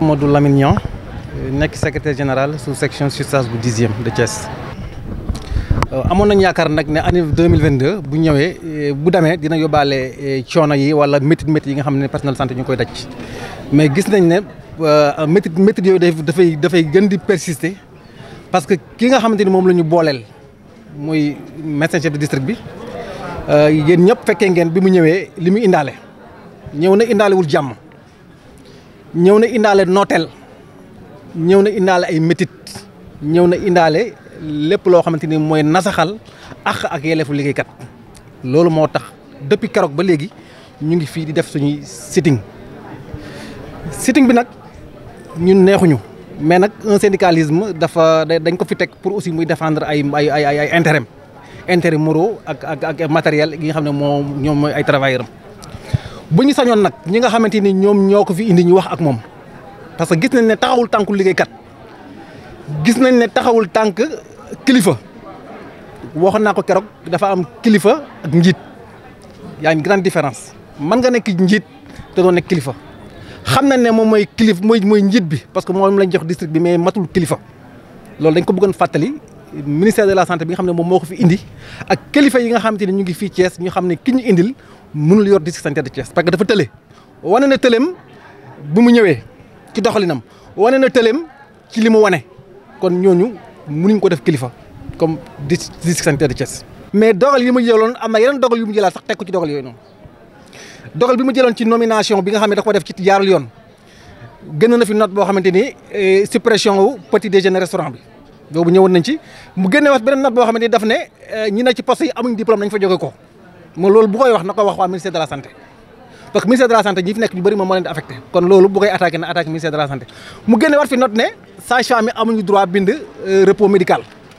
Modou Lamine Niang nekk secrétaire général sous section SUTSAS bu dixième de Thiès. amoon nañu yaakaar nag ne année deux mille vingt deux bu ñëwee bu demee dina yóbbaale coono yi wala métit métit yi nga xam ne personnel santé ñu ngi koy daj mais gis nañ ne métit métit yooyu dafay dafay gën di persister parce que ki nga xamante ni moom la ñu booleel muy médecin chef de district bi yéen ñëpp fekkee ngeen bi mu ñëwee li mu indaale ñëw na indaalewul jàmm ñëw na indaale nooteel ñëw na indaale ay métit ñëw na indaale lépp loo xamante ni mooy nasaxal ak ak yelleefu liggéeykat loolu moo tax depuis keroog ba léegi ñu ngi fii di def suñuy sitting sitting bi nag ñun neexuñu mais nag un syndicalisme dafa dañ ko fi teg pour aussi muy défendre ay ay ay ay intérêt intérêt moraux ak ak ak matériel yi nga xam ne moo ñoom mooy ay travailleurs am bu ñu sañoon nag ñi nga xamante ni ñoom ñoo ko fi indi ñu wax ak moom parce que gis nañ ne taxawul tànku liggéeykat gis nañ ne taxawul tànk kilifa waxoon naa ko keroog dafa am kilifa ak njiit yaa une grande différence mën nga nekk njiit te doo nekk kilifa xam nañ ne moom mooy kilif mooy mooy njiit bi parce que moom lañ jox district bi mais matul kilifa loolu dañ ko bëggoon fàttali ministère de la santé bi nga xam ne moom moo ko fi indi ak kilifa yi nga xamante ne ñu ngi fii Thiès ñu xam ne ki ñu indil mënul yor district sanitaire de Thiès parce que dafa tële wane na tëleem bu mu ñëwee ci doxalinam wane na tëleem ci li mu wane kon ñooñu mënuñ ko def kilifa comme district sanitaire de Thiès. mais dogal yi mu jëloon am na yeneen dogal yu mu jëlaat sax teg ko ci dogal yooyu noonu dogal bi mu jëloon ci nomination bi nga xam ne da ko def ci jaarul yoon gën na fi note boo xamante ni suppression wu petit déjeuner restaurant bi. boobu ñëwoon nañ ci mu génne wax beneen note boo xamante ni daf ne ñi ne ci poste yi amuñ diplôme nañ fa jóge ko mo loolu bu koy wax na ko wax waa ministère de la santé parce que ministère de la santé ñi fi nekk ñu bëri moom moo leen di affecté kon loolu bu koy attaqué na attaqué ministère de la santé mu génne waat fi note ne sage-femme yi amuñu droit bind repos médical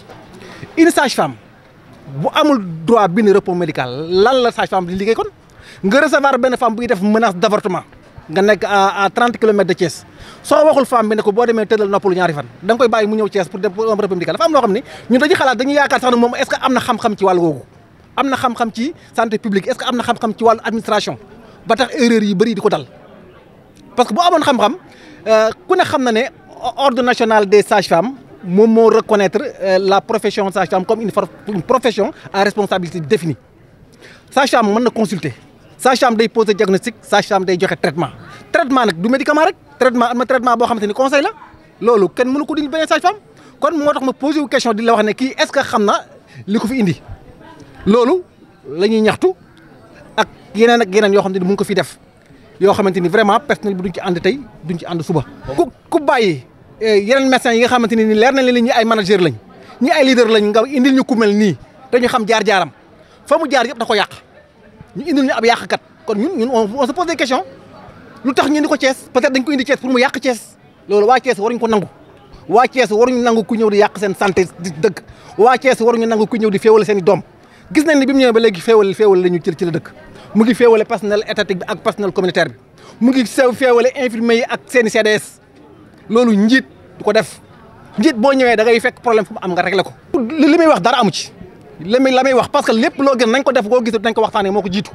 une sage-femme bu amul droit bind repos médical lan la sage-femme di liggéey kon nga recevoir benn femme buy def menace d'avortement nga nekk à à trente kilomètres de Thiès soo waxul femme bi ne ko boo demee tëddal noppalu ñaari fan da nga koy bàyyi mu ñëw Thiès pour def un repos médical dafa am loo xam ne ñun dañuy xalaat dañuy yaakaar sax ne moom est-ce que am na xam-xam ci wàllu googu am na xam-xam ci santé publique est-ce que am na xam-xam ci wàllu administration ba tax erreur yi bëri di ko dal parce que bu amoon xam-xam ku ne xam na ne ordre national des sages-femmes moom moo reconnaître la profession sage-femme comme une profession à responsabilité définie sage-femme mën na consulter sage-femme day poser diagnostic sage-femme day joxe traitement traitement nag du médicament rek traitement am na traitement boo xamante ni conseil la loolu kenn mënu ko dindi beneen sage-femme kon moo tax ma posé wu question di la wax ne kii est-ce que xam na li ko fi indi loolu la ñuy ñaxtu ak yeneen ak yeneen yoo xam ne mu ngi ko fi def yoo xamante ni vraiment personnel bi duñ ci ànd tey duñ ci ànd suba. ku ku bàyyi yeneen médecins yi nga xamante ni leer na leen ñi ay manager lañ ñi ay leader lañ nga indil ñu ku mel nii te ñu xam jaar-jaaram fa mu jaar yëpp da ko yàq ñu indil ñu ab yàqkat kon ñun ñun on se pose des questions lu tax ñu indi ko Thiès peut-être dañ ko indi Thiès pour mu yàq Thiès loolu waa Thiès waruñ ko nangu. waa Thiès waruñu nangu ku ñëw di yàq seen santé di dëkk waa Thiès waruñu nangu ku ñëw di féewale seen i doom gis nañ ni bi mu ñëwee ba léegi féewale féewale la ñu ci ci la dëkk mu ngi féewale personnel étatique bi ak personnel communautaire bi mu ngi sew féewale infirmier yi ak seen i CDS loolu njiit du ko def njiit boo ñëwee da ngay fekk problème fu mu am nga réglé ko. li muy wax dara amu ci li muy la muy wax parce que lépp loo gën nañ ko def koo gis nañ ko waxtaanee moo ko jiitu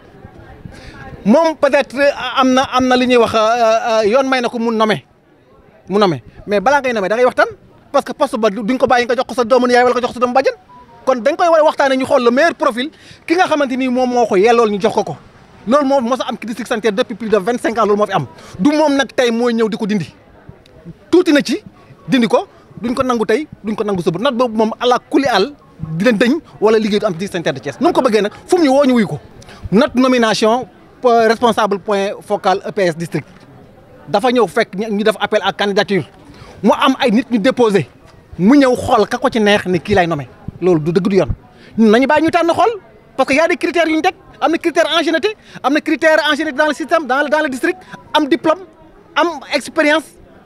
moom peut-être am na am na li ñuy wax yoon may na ko mu nommer mu nommer mais balaa ngay nommer da ngay waxtaan parce que poste ba duñ ko bàyyi nga jox ko sa doomu yaay wala nga jox ko sa doomu bàjjen kon dañ koy war a waxtaanee ñu xool le meilleur profil ki nga xamante ni moom moo ko yellool ñu jox ko ko loolu moo mos a am ci district sanitaire depuis plus de vingt cinq ans loolu moo fi am du moom nag tey mooy ñëw di ko dindi tuuti na ci dindi ko duñ ko nangu tey duñ ko nangu suba note boobu moom ala kuli àll di leen dëñ wala liggéey du am ci district sanitaire de Thiès nu mu ko bëggee nag fu mu ñu woo ñu wuy ko note nomination responsable point focal EPS district dafa ñëw fekk ñu def appel à candidature mu am ay nit ñu déposé mu ñëw xool ka ko ci neex ne kii lay nommé loolu du dëgg du yoon ñun nañu bàyyi ñu tànn xool parce que y a des critères yu ñu teg am na critère ancienneté am na critère ancienneté dans le système dans le dans le district am diplôme am expérience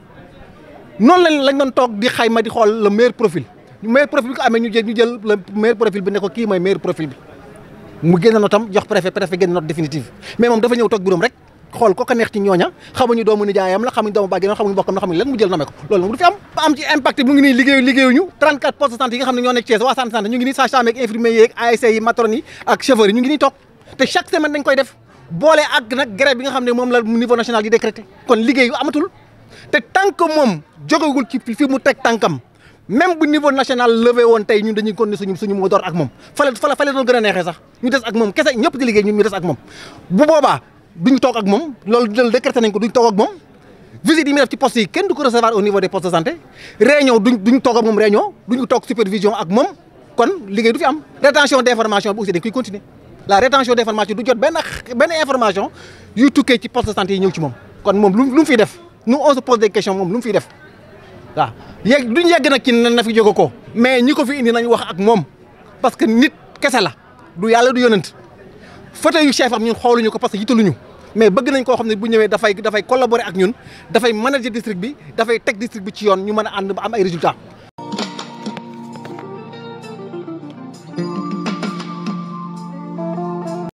noonu lañ lañ doon toog di xayma di xool le meilleur profil meilleur profil bi ko amee ñu jël ñu jël le meilleur profil bi ne ko kii mooy meilleur profil bi mu génn notam jox préfet préfet génn note définitive mais moom dafa ñëw toog bureau rek xool ko ko neex ci ñooña xamuñu doomu nijaayam la xamuñu doomu bàjjenam xamuñu bokkam la xamuñu lan mu jël nommé ko loolu moom du fi am am ci impact mu ngi nii liggéeyu liggéeyuñu 34 postes de santé yi nga xam ne ñoo nekk Thiès waa santé santé ñu ngi nii sage-femme ak infirmier yi ak ASC yi matrone yi ak chauffeurs yi ñu ngi nii toog te chaque semaine dañ koy def boole ak nag grève bi nga xam ne moom la niveau national di décrété kon liggéeyu amatul te tant que moom jógewul ci fi mu teg tànkam même bu niveau national levé woon tey ñun dañuy continuer suñu suñu moo door ak moom fale fale fale doon gën a neexee sax ñu des ak moom kese ñëpp di liggéey ñun ñu des ak moom bu boobaa duñ toog ak moom loolu loolu décrété nañ ko duñ toog ak moom visite yi muy def ci poste yi kenn du ko recevoir au niveau des postes de santé réunion duñ duñ toog ak moom réunion duñ toog supervision ak moom kon liggéey du fi am rétention d' information bi aussi dañ koy continuer la rétention d' information du jot benn benn information yuy tukkee ci poste de santé yi ñëw ci moom kon moom lu lu mu fiy def nous on se pose des questions moom lu mu fiy def waaw yegg duñ yegg nag ci na fi jóge ko mais ñi ko fi indi nañ wax ak moom parce que nit kese la du yàlla du yonent fauteuil yu chef am ñun xooluñu ko parce que yitaluñu mais bëgg nañ koo xam ne bu ñëwee dafay dafay collaborer ak ñun dafay manager district bi dafay teg district bi ci yoon ñu mën a ànd ba am ay résultats